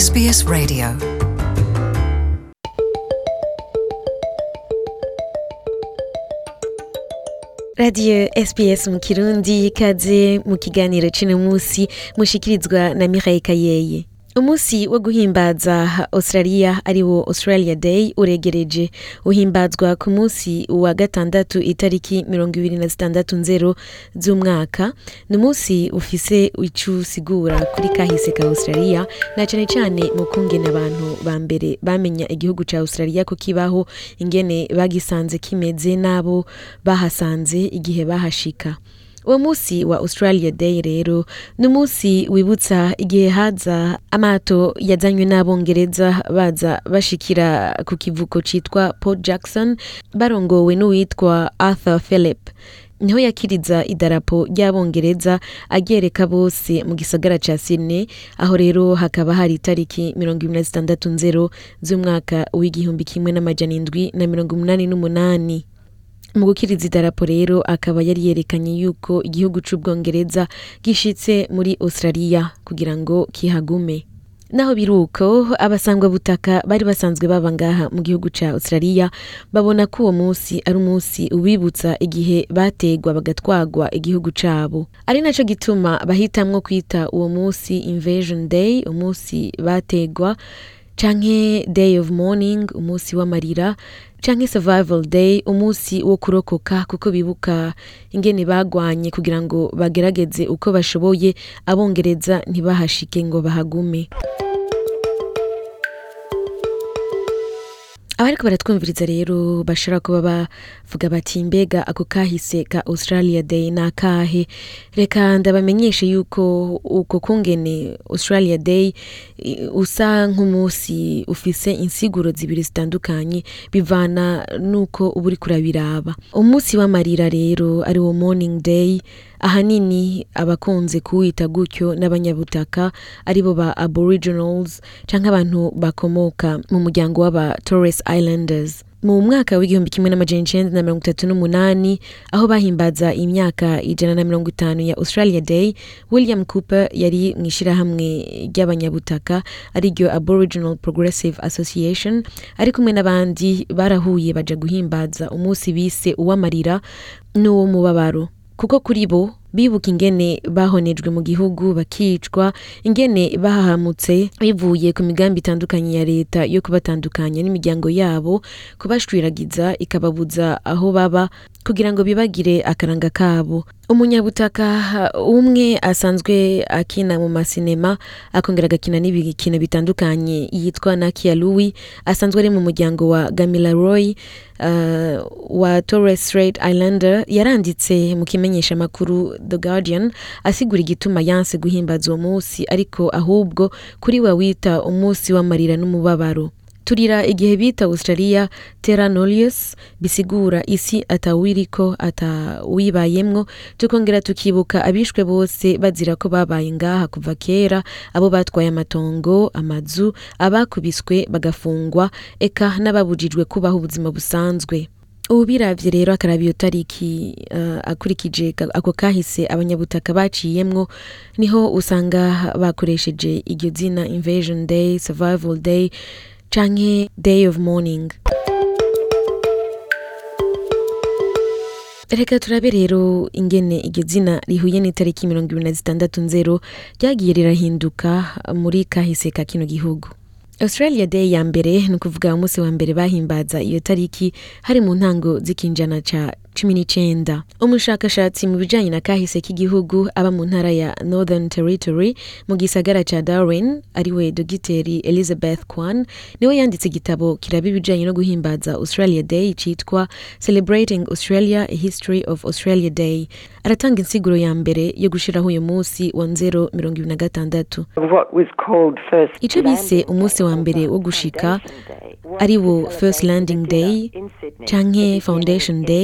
SBS Radio radiyo sps mu kirundi ikaze mu kiganiro cino munsi mushikirizwa na mirayi kayeye umunsi wo guhimbaza australia ari wo australia day uregereje uhimbazwa ku munsi wa gatandatu itariki mirongo ibiri na zitandatu nzero z'umwaka ni umunsi ufise ico usigura kuri kahise ka australia na cane cane mu kungene abantu ba mbere bamenya igihugu ca australia ko kibaho ingene bagisanze kimeze n'abo bahasanze igihe bahashika uwo munsi wa australia day rero ni umunsi wibutsa igihe haza amato yazanywe n'abongereza baza bashikira ku kivuko citwa port jackson barongowe n'uwitwa arthur philip niho yakiriza idarapo ry'abongereza aryereka bose mu gisagara ca sydney aho rero hakaba hari itariki mirongo ibiri na zitandatu nzero z'umwaka w'igihumbi kimwe n'amajana indwi na mirongo umunani n'umunani mu gukiriza idarapo rero akaba yari yerekanye yuko igihugu c'ubwongereza gishitse muri australia kugira ngo kihagume naho biruko abasangwa butaka bari basanzwe baba ngaha mu gihugu ca australia babona ko uwo munsi ari umunsi ubibutsa igihe bategwa bagatwagwa igihugu cabo ari naco gituma bahitamwo kwita uwo munsi invasion day umunsi bategwa canke day of mourning umunsi w'amarira canke survival day umunsi wo kurokoka kuko bibuka ingene bagwanye kugira ngo bagerageze uko bashoboye abongereza ntibahashike ngo bahagume abariko baratwumviriza rero bashobora kuba bavuga bati mbega ako kahise ka australia day ni akahe reka ndabamenyeshe yuko uko kungene australia day i- usa nk'umunsi ufise insiguro zibiri zitandukanye bivana n'uko uba uriko urabiraba umunsi w'amarira rero ari wo morning day ahanini abakunze kuwita gutyo n'abanyabutaka aribo ba aboriginals canke abantu bakomoka mu muryango w'aba Torres Islanders mu mwaka w'igihumbi kimwe n'amajana icenda na mirongo itatu n'umunani aho bahimbaza imyaka ijana na mirongo itanu ya australia day william cooper yari mu ishirahamwe ry'abanyabutaka ariryo aboriginal progressive association ari kumwe n'abandi barahuye baja guhimbaza umunsi bise uw'amarira n'uwo mubabaro kuko kuri bo bibuka ingene bahonejwe mu gihugu bakicwa ingene bahahamutse bivuye ku migambi itandukanye ya leta yo kubatandukanya n'imiryango yabo kubashwiragiza ikababuza aho baba kugira ngo bibagire akaranga kabo umunyabutaka umwe asanzwe akina mu masinema akongera agakina n'ibikino bitandukanye yitwa nakia louis asanzwe ari mu muryango wa gamila roy uh, wa torres strait islander yaranditse mu kimenyesha makuru the guardian asigura igituma yanse guhimbaza uwo munsi ariko ahubwo kuri we wita umunsi w'amarira n'umubabaro turira igihe bita australia terra nullius bisigura isi atawiriko atawibayemwo tukongera tukibuka abishwe bose bazira ko babaye ngaha kuva kera abo batwaye amatongo amazu abakubiswe bagafungwa eka n'ababujijwe kubaho ubuzima busanzwe ubu biravye rero akaraba iyo tariki uh, akurikije ka- ako kahise abanyabutaka baciyemwo niho usanga bakoresheje iryo zina invasion day survival day canke day of mourning reka turabe rero ingene iryo zina rihuye n'itariki mirongo ibiri na zitandatu nzero ryagiye rirahinduka muri kahise ka kino gihugu australia day ya mbere ni ukuvuga umunsi wa mbere bahimbaza iyo tariki hari mu ntango z'ikinjana ca cumi n'icenda umushakashatsi mu bijanye na kahise k'igihugu aba mu ntara ya northern territory mu gisagara ca darwin ariwe dogiteri elizabeth kwan niwe yanditse igitabo kiraba ibijanye no guhimbaza australia day citwa celebrating australia a history of australia day aratanga insiguro ya mbere yo gushiraho uyu munsi wa nzero mirongo ibiri na gatandatu what was called first ico bise umunsi wa mbere wo gushika ari wo first landing day canke foundation day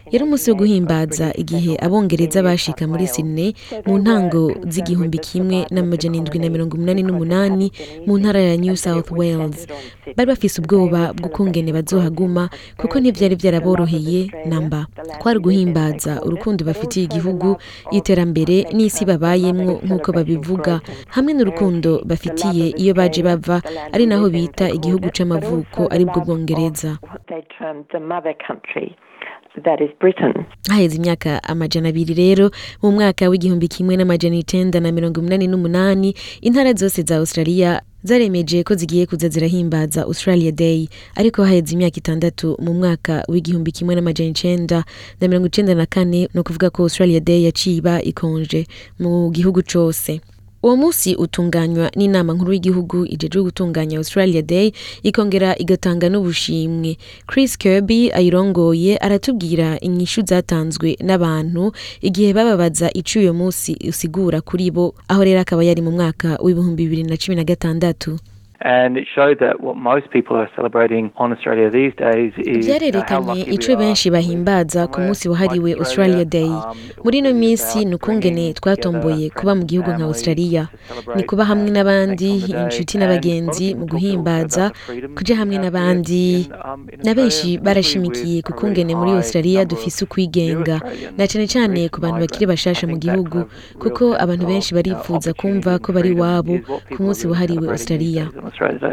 yari umunsi wo guhimbaza igihe abongereza bashika muri Sydney mu ntango z'igihumbi kimwe n'amajana indwi na mirongo umunani n'umunani mu ntara ya New South Wales bari bafise ubwoba bw'ukungene bazohaguma kuko ntivyari vyaraboroheye namba kwari guhimbaza urukundo bafitiye igihugu iterambere n'isi babayemwo nk'uko babivuga hamwe n'urukundo bafitiye iyo baje bava ari naho bita igihugu c'amavuko aribwo bwongereza What they termed the mother country, that is Britain. haheze imyaka amajana abiri rero mu mwaka w'igihumbi kimwe n'amajana icenda na mirongo umunani n'umunani intara zose za australia zaremeje ko zigiye kuza zirahimbaza australia day ariko haheze imyaka itandatu mu mwaka w'igihumbi kimwe n'amajana icenda na mirongo icenda na kane ni ukuvuga ko australia day yaciye iba ikonje mu gihugu cose uwo munsi utunganywa n'inama nkuru y'igihugu ijejwe gutunganya australia day ikongera igatanga n'ubushimwe chris kirby ayirongoye aratubwira inyishu zatanzwe n'abantu igihe bababaza ico uyo munsi usigura kuri bo aho rero akaba yari mu mwaka w'ibihumbi bibiri na cumi na gatandatu And it showed that what most people are celebrating on Australia these days is uh, how vyarerekanye lucky we ico are benshi to live bahimbaza ku somewhere munsi wahariwe like australia day Um, muri ino it was minsi about ni ukungene bringing twatomboye together kuba mu friends gihugu and nka families australia to celebrate ni kuba hamwe and n'abandi thank on the day. inshuti And a lot n'abagenzi of mu people talk also guhimbaza about the freedom kuja hamwe we have n'abandi here in, um, in na benshi Australia, barashimikiye with ku a really kungene muri high australia number dufise of ukwigenga new Australians, na cane cane recent ku bantu bakiri migrants. bashasha I mu think that gihugu kind of real kuko sense abantu of, benshi uh, barifuza opportunity kumva and ko bari freedom iwabo is what ku people munsi are really wahariwe celebrating these australia days on Australia Day.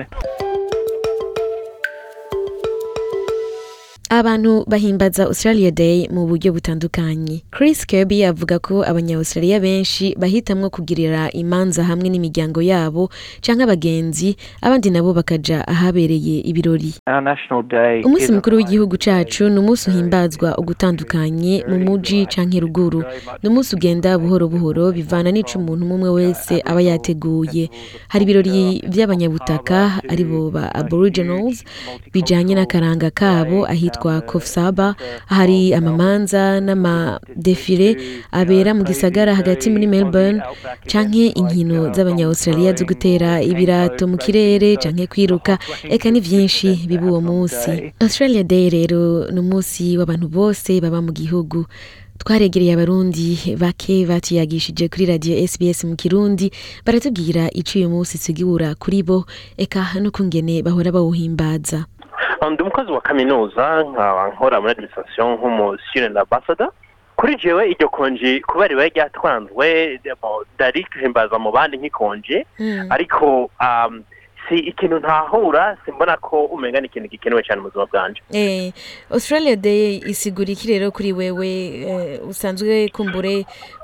abantu bahimbaza australia day mu buryo butandukanye chris kirby avuga ko abanya-australia benshi bahitamwo kugirira imanza hamwe n'imiryango yabo canke abagenzi abandi nabo bakaja ahabereye ibirori Our national day umunsi is a mukuru w'igihugu day cacu ni umunsi uhimbazwa ugutandukanye mu muji canke ruguru ni umunsi ugenda buhoro buhoro bivana n'ico umuntu umwe wese aba yateguye hari ibirori vy'abanyabutaka aribo ba aboriginals bijanye n'akaranga kabo ahitwa kofsaba hari amamanza n'amadefile abera mu gisagara hagati muri melbourne canke inkino z'abanya-australia zo gutera ibirato mu kirere canke kwiruka eka ni vyinshi biba uwo munsi australia day rero ni umunsi w'abantu bose baba mu gihugu twaregereye abarundi bake batuyagishije kuri radio sbs mu kirundi baratubwira ico uyu munsi usigura kuri bo eka n'ukungene bahora bawuhimbaza ndi umukozi wa kaminuza nkaba nkora muri administration nk'umu student ambassador kuri jewe iryo konji kubera ribaye ryatwanzwe dari guhimbaza mu bandi nk'ikonje ariko um, si ikintu ntahura simbona ko umenga ni ikintu gikenewe cyane mu buzima bwanje Eh, australia day isigura iki rero kuri wewe eh, usanzwe kumbure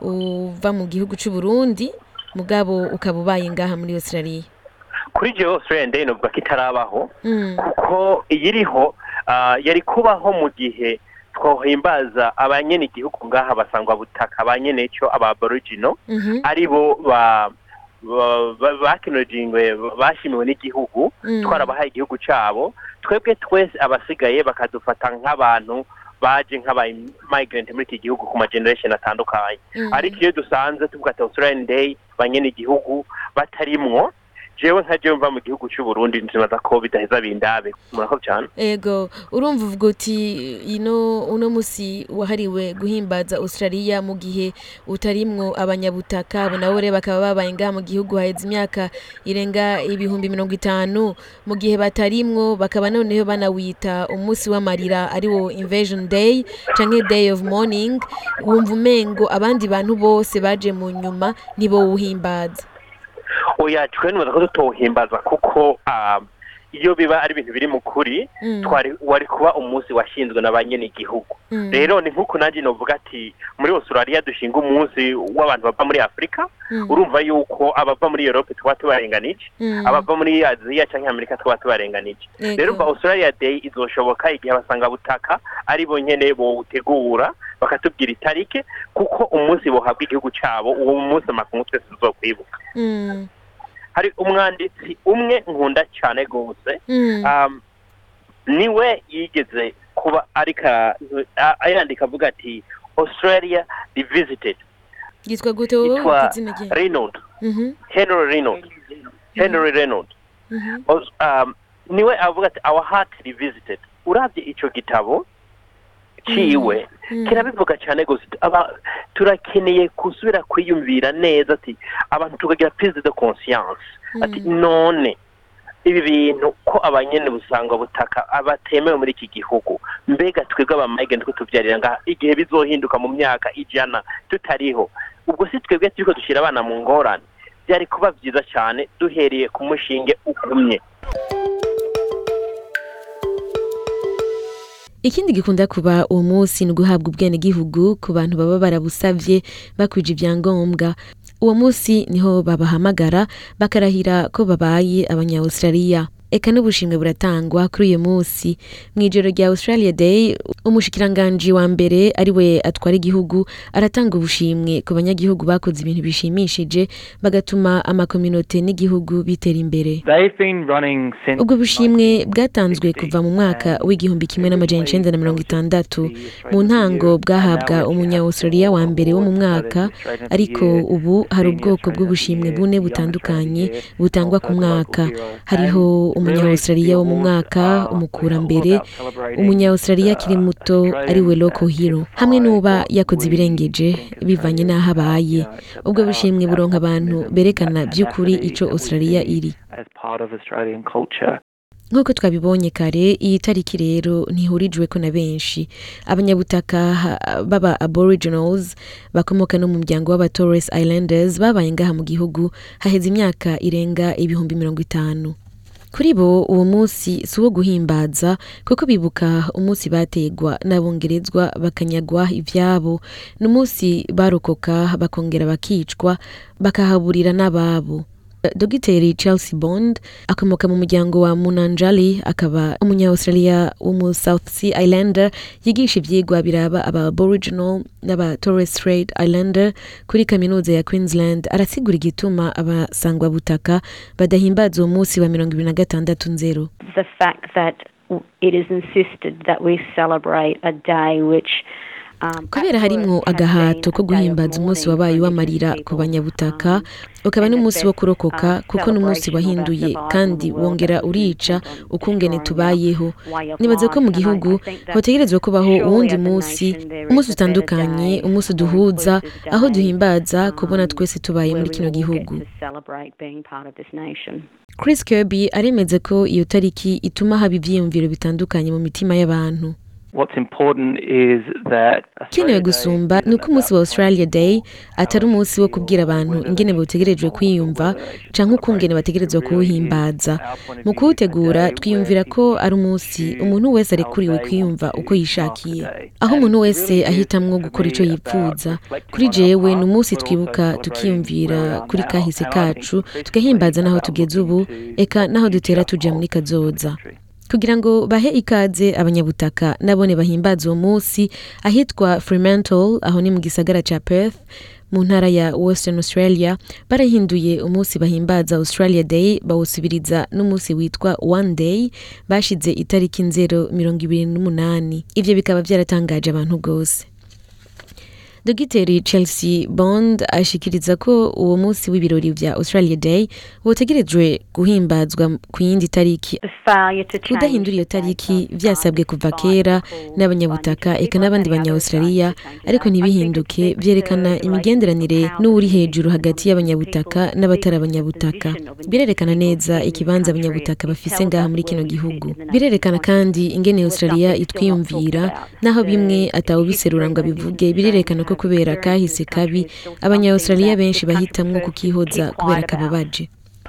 uva mu gihugu c'u burundi mugabo ukaba ubaye ngaha muri australia kuri jewe australian day novuga ko itarabaho Mm. kuko iyiriho ah, yari kubaho mu gihe twohimbaza abanyene igihugu ngaha basangwa butaka abanyene cyo aba aborigino Mhm. ari bo ba ba- ba- bakinojingwe bashimiwe n'igihugu Mm. twarabahaye igihugu cyabo twebwe twese abasigaye bakadufata nk'abantu baje nk'aba migrant muri iki gihugu ku ma generation atandukanye Mm. ariko iyo dusanze tuvuga ati australian day banyene igihugu batarimwo jewe nka jewe mva mu gihugu cy'u Burundi nzibaza ko bidaheza bindabe murakoze cyane ego urumva uvuga uti ino uno musi wahariwe guhimbaza australia mu gihe utarimwo abanyabutaka abo nabo rero bakaba babaye ngaha mu gihugu haheze imyaka irenga ibihumbi mirongo itanu mu gihe batarimwo bakaba noneho banawita umunsi w'amarira ariwo invasion day canke day of mourning wumva umengo abandi bantu bose baje mu nyuma ntibowuhimbaza oya twe nibaza ko tutohimbaza kuko ah, iyo biba ari ibintu biri mu kuri Mm. twari wari kuba umunsi washinzwe na ba nyene igihugu Mm. rero ni nk'uko nanjye novuga ati muri australia dushinga umunsi w'abantu bava muri afurika Mm. urumva yuko abava muri europe tuba tubarenganije Mm. abava muri aziya cyangwa amerika tuba tubarenganije Yego. rero umva australia day izoshoboka igihe abasanga butaka ari bo nyene bowutegura bakatubwira itarike kuko umunsi bohabwa igihugu cyabo uwo munsi amakungu twese tuzokwibuka Mm. hari umwanditsi umwe nkunda cyane rwose Mm. um, niwe yigeze kuba ariko a- ayandika avuga ati australia revisited yitwa gute wowe yitwa izina rye reynold Mhm. henry reynold henry reynold Mhm. Os- um, niwe avuga ati our heart revisited urabye icyo gitabo ciwe kirabivuga cyane gusa aba turakeneye gusubira kwiyumvira neza ati abantu tukagira prise de conscience ati none ibi bintu ko abanyene busanga butaka abatemewe muri iki gihugu mbega twebwe abamayige nitwe tuvyarira ngaha igihe bizohinduka mu myaka ijana tutariho ubwo si twebwe turiko dushyira abana mu ngorane byari kuba byiza cyane duhereye ku mushinge ugumye ikindi gikunda kuba uwo munsi ni uguhabwa ubwenegihugu ku bantu baba barabusavye bakwije ibyangombwa uwo munsi niho babahamagara bakarahira ko babaye abanya-australia eka n'ubushimwe buratangwa kuri uyu munsi mu ijoro rya australia day umushikiranganji wa mbere ari we atwara igihugu aratanga ubushimwe ku banyagihugu bakoze ibintu bishimishije bagatuma amakominote n'igihugu bitera imbere They've been running since ubwo bushimwe bwatanzwe kuva mu mwaka w'igihumbi kimwe n'amajana icenda na mirongo itandatu mu ntango bwahabwa umunya-australia wa mbere wo mu mwaka ariko ubu hari ubwoko bw'ubushimwe bune butandukanye butangwa ku mwaka hariho umunya-australia wo mu mwaka umukurambere umunya-australia akiri muto ari we local hero hamwe n'uba yakoze ibirengeje bivanye n'aho abaye ubwo bushimwe buronka abantu berekana by'ukuri ico australia iri as part of Australian culture. nk'uko twabibonye kare iyi tariki rero ntihurijweko na benshi abanyabutaka ha- b'aba aboriginals bakomoka no mu muryango w'aba torres islanders babaye ngaha mu gihugu haheze imyaka irenga ibihumbi mirongo itanu kuri bo uwo munsi si uwo guhimbaza kuko bibuka umunsi bategwa n'abongerezwa bakanyagwa ivyabo ni umunsi barokoka bakongera bakicwa bakahaburira n'ababo dogiteri chelsea bond akomoka mu muryango wa munanjali akaba umunya-australia wo mu south sea islander yigisha ivyigwa biraba aba aboriginal n'aba torres strait islander kuri kaminuza ya queensland arasigura igituma abasangwa butaka badahimbaza uwo munsi wa mirongo ibiri na gatandatu nzero the fact that it is insisted that we celebrate a day which um, kubera at harimwo first had agahato been ko a day of guhimbaza umunsi mourning wabaye for w'amarira Indigenous ku people, banyabutaka um, ukaba and n'umunsi the wo best, kurokoka um, kuko n'umunsi celebration of wahinduye our survival kandi in the world wongera that was urica dependent on ukungene destroying tubayeho our way of nibaza ko mu life, and I- gihugu I think that hotegerezwa kubaho surely uwundi as a munsi nation there is umunsi a better utandukanye day, umunsi a more uduhuza inclusive aho day, duhimbaza kubona um, twese tubaye muri where we kino all get gihugu to celebrate being part of this nation. chris kirby aremeza ko iyo tariki ituma haba ivyiyumviro bitandukanye mu mitima y'abantu What's important is that kenewe gusumba ni uko umunsi wa australia day atari umunsi wo kubwira abantu ingene botegerejwe kwiyumva canke ukungene bategerezwa kuwuhimbaza mu kuwutegura twiyumvira ko ari umunsi umuntu wese arekuriwe kwiyumva uko yishakiye aho umuntu wese ahitamwo gukora ico yipfuza kuri jewe ni umunsi twibuka tukiyumvira kuri kahise kacu tugahimbaza n'aho tugeze ubu eka n'aho dutera tuja muri kazoza kugira ngo bahe ikaze abanyabutaka nabone bahimbaza uwo munsi ahitwa fremantle aho ni mu gisagara ca perth mu ntara ya western australia barahinduye umunsi bahimbaza australia day bawusubiriza n'umunsi witwa one day bashize itariki nzero mirongo ibiri n'umunani ivyo bikaba vyaratangaje abantu rwose dogiteri chelsea bond ashikiriza ko uwo munsi w'ibirori vya australia day wotegerejwe guhimbazwa ku yindi tariki The failure to change kudahindura iyo the date tariki of vyasabwe kuva kera n'abanyabutaka eka n'abandi banya-australia ariko ntibihinduke vyerekana imigenderanire n'uwuri hejuru hagati y'abanyabutaka n'abatari abanyabutaka birerekana neza ikibanza abanyabutaka bafise ngaha muri kino gihugu birerekana kandi ingene australia itwiyumvira naho bimwe atawubiserura ngo abivuge birerekana ko kubera kahise kabi abanya-australia benshi bahitamwo kukihoza kubera kababaje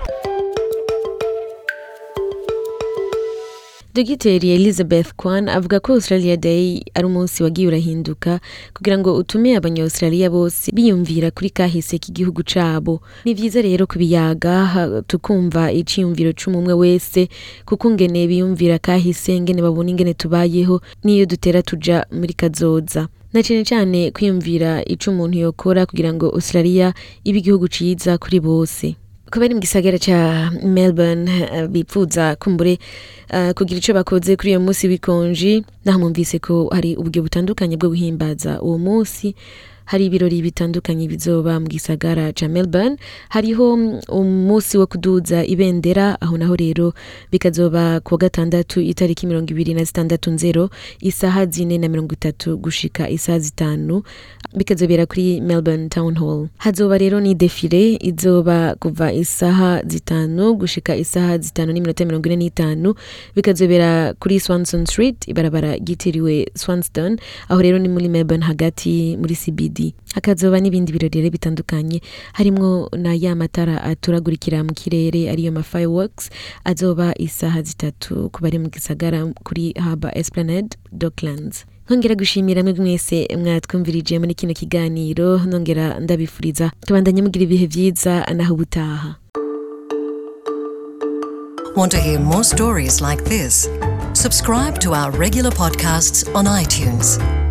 dogiteri elizabeth kwan avuga ko australia day ari umunsi wagiye urahinduka kugira ngo utume abanya-australia bose biyumvira kuri kahise k'igihugu cabo ni vyiza rero kubiyaga ha- tukumva iciyumviro c'umumwe wese kuko ngene biyumvira kahise ngene babona ingene tubayeho n'iyo dutera tuja muri kazoza na cane cane kwiyumvira ico umuntu yokora kugira ngo australia ibe igihugu ciza kuri bose kuba ari mu gisagara ca melbourne eh, bipfuza kumbure eh, kugira ico bakoze kuri uyo munsi w'ikonji naho mwumvise ko hari uburyo butandukanye bwo guhimbaza uwo munsi hari ibirori bitandukanye bizoba mu gisagara ca melbourne hariho mm, umunsi wo kuduza ibendera aho naho rero bikazoba ku wa gatandatu itariki mirongo ibiri na zitandatu nzero isaha zine na mirongo itatu gushika isaha zitanu bikazobera kuri melbourne town hall hazoba rero ni defile izoba kuva isaha zitanu gushika isaha zitanu n'iminota mirongo ine n'itanu bikazobera kuri swanson street ibarabara ryitiriwe swanston aho rero ni muri melbourne hagati muri cbd hakazoba n'ibindi birori rero bitandukanye harimwo na ya matara aturagurikira mu kirere ariyo ma fireworks azoba isaha zitatu ku bari mu gisagara kuri haba esplanade docklands nkongera gushimira mwe mwese mwatwumvirije muri kino kiganiro nongera ndabifuriza tubandanye mugira ibihe vyiza naho ubutaha Want to hear more stories like this? Subscribe to our regular podcasts on iTunes.